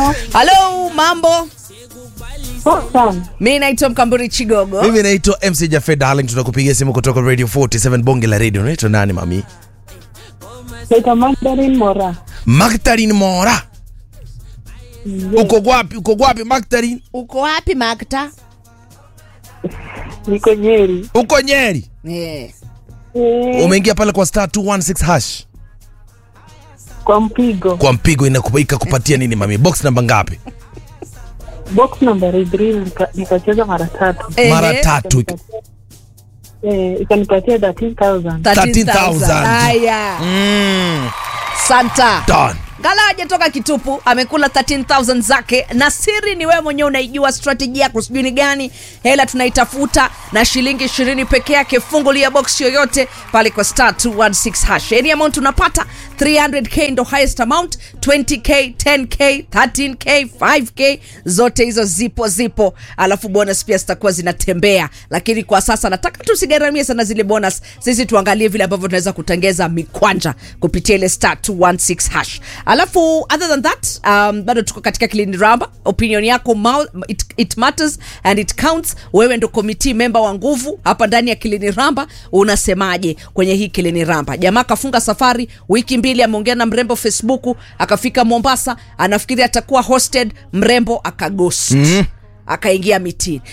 Halo. halo mambo Poa sana. mi naitwa mkamburi chigogo mimi naitwa mc jafe darling tunakupigia simu kutoka radio 47 bonge la radio unaitwa nani mami Naitwa Magdalene Mora. magdalin mora uko wapi uko wapi magdalin uko wapi makta Niko Nyeri. uko nyeri yeah. Eh, umeingia pale kwa star 216 hash kwa mpigo. kwa mpigo inakupa- ikakupatia nini mami box namba ngapi Box number 3 nika- nikacheza mara tatu. mara Ehe. tatu Eh, ikanipatia 13000. 13,000. haya mm, santa done ngala hajatoka kitupu amekula 13000 zake na siri ni wewe mwenyewe unaijua strateji yako sijui ni gani hela tunaitafuta na shilingi 20 peke yake fungulia box yoyote pale kwa star 216 hash any amount unapata 300k ndo highest amount 20k 10k 13k 5k zote hizo zipo zipo alafu bonus pia zitakuwa zinatembea lakini kwa sasa nataka tusigharamie sana zile bonus sisi tuangalie vile ambavyo tunaweza kutengeza mikwanja kupitia ile star 216 hash alafu other than that um, bado tuko katika kilini ramba opinion yako ma- it, it matters and it counts wewe ndo committee member wa nguvu hapa ndani ya kilini ramba unasemaje kwenye hii kilini ramba jamaa akafunga safari wiki mbili ameongea na mrembo facebook akafika mombasa anafikiri atakuwa hosted mrembo akaghost mm akaingia mitini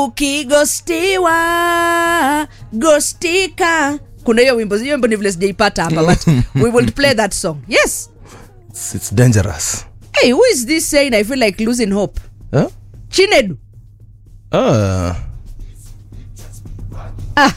ukigostiwa gostika kuna hiyo wimbo hiyo wimbo ni vile sijaipata hapa but we will play that song yes it's, it's dangerous hey who is this saying i feel like losing hope huh? chinedu ah. ah,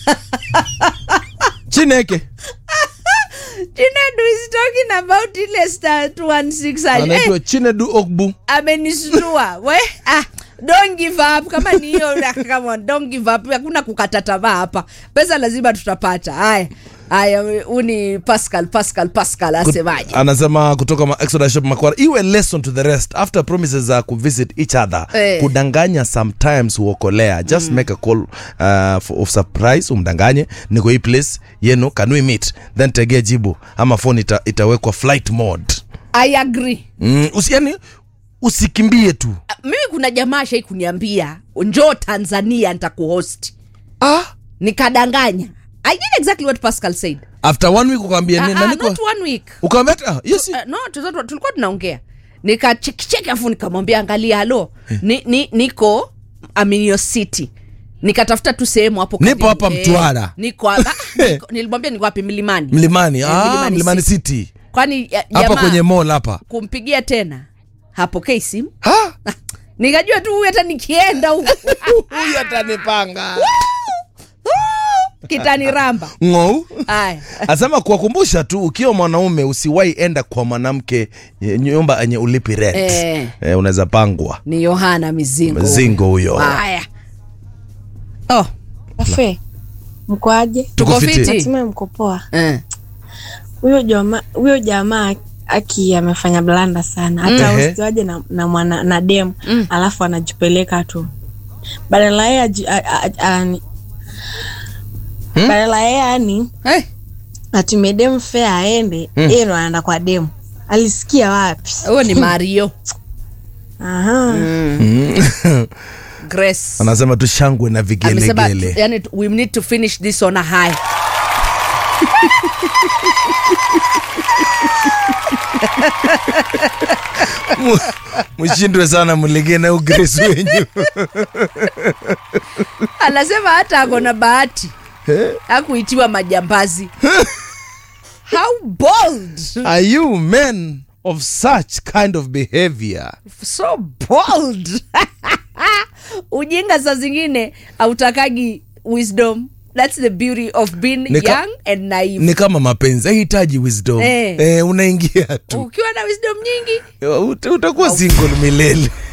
chineke chinedu is talking about ile star 216 anaitwa hey, chinedu okbu amenistua we ah, don't give up kama ni hiyo come on, don't give up hakuna kukata tamaa hapa pesa lazima tutapata haya haya huu ni pascal pascal pascal asemaje anasema kutoka ma- Exodus shop makwara iwe lesson to the rest after promises za kuvisit each other Eh. kudanganya sometimes huokolea just make a call uh, for, of surprise umdanganye niko hii place yenu can we meet then tegea jibu ama phone ita, itawekwa flight mode i agree mm, usi, yani usikimbie tu mimi kuna jamaa shai kuniambia njoo tanzania nitakuhost ah, nikadanganya i did exactly what pascal said after one week ukaambia uh, ni- uh, nani kwa- not one week ukaambia ah, yes uh, no tulikuwa tulikuwa tunaongea nikachekicheki afu nikamwambia angalia halo ni, ni, niko aminio city nikatafuta tu sehemu hapo Nipo karibu. hapa Eh, Mtwara. niko hapa niko- nilimwambia niko wapi milimani mlimani Eh, ah, Mlimani mlimani City. city kwani ya- hapa jamaa kwenye mall hapa kumpigia tena hapokei simu Ah, nikajua tu huyu hata nikienda huku huyu atanipanga kitaniramba ng'ou haya asema kuwakumbusha tu ukiwa mwanaume usiwahi enda kwa mwanamke ye- nyumba yenye ulipi rent Eh. eh, unaweza pangwa ni yohana mizingo mzingo huyo haya oh, Afe, mkoaje? tuko Tuko fiti. fiti Hatimaye mko poa. Eh. Huyo jamaa huyo jamaa aki amefanya blanda sana, hata Mhm. usiwaje na, na mwana na dem Mm. alafu anajipeleka tu badala yeye aji- a- a- a- ani- badala yeye yani Eh, atumie dem fea aende yeye ndo anaenda kwa dem. Alisikia wapi? huyo ni mario Aha. grace anasema tu shangwe na amesema vigelegele yani, we need to finish this on a high Mu- mshindwe sana mlegee na ugresi wenyu anasema hata ako na bahati akuitiwa majambazi how bold are you men of such kind of behavior so bold ujinga saa zingine autakagi wisdom thats the beauty of being Nika- young and naive ni kama mapenzi hahitaji wisdom Eh. eh, unaingia tu ukiwa na wisdom nyingi Ut- utakuwa single milele